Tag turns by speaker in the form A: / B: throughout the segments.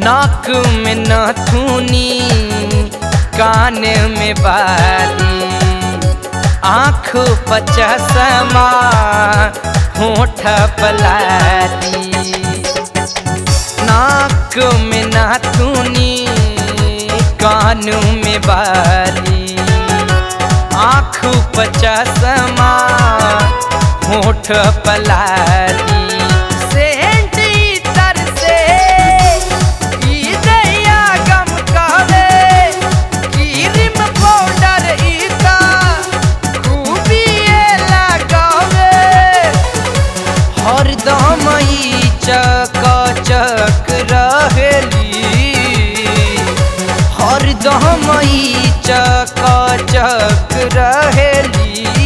A: नाक में नथुनी कान में बाली आँख पचसमा होठ पलाली नाक में नाथुनी कान में बाली आँख पचसमा होठ पलाली सेंट इतर से ई दैया गम कहवे क्रीम पाउडर इता खूबी लगावे हरदम ई चक चक रहेली हरदम ई चक चक रहेली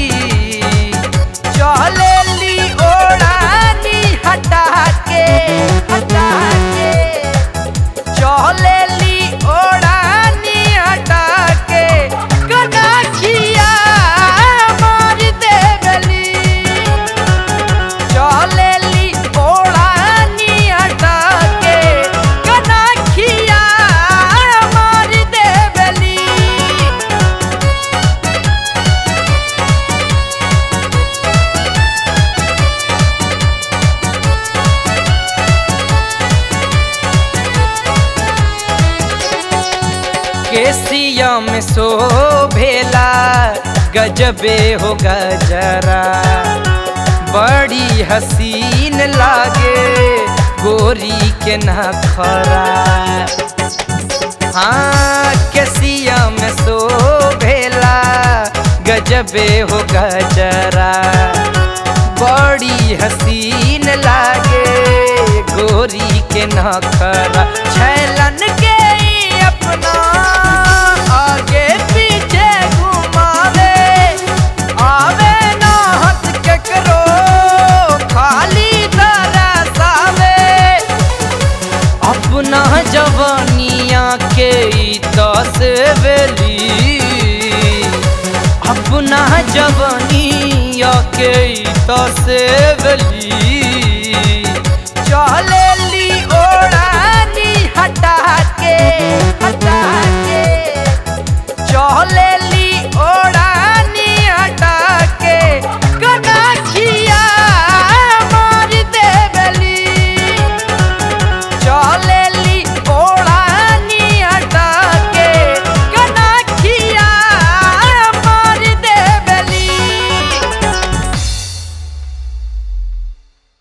A: चलेली ओढ़ानी हटा के हटा के चलेली ओढ़ानी हटा के कनाखिया मार देवली चलेली ओढ़ानी हटा के कनाखिया मार देवली केसिया में शोभेला गजबे हो गजरा बड़ी हसीन लागे गोरी के नखरा हाँ केसिया में शोभेला गजबे हो गजरा बड़ी हसीन लागे गोरी के नखरा छैलन के ई अपना आगे पीछे घुमावे आवे ना हंस केकरो खाली तरसावे अपना जवानिया के ई तस्वेली अपना जवानिया के ई तस्वेली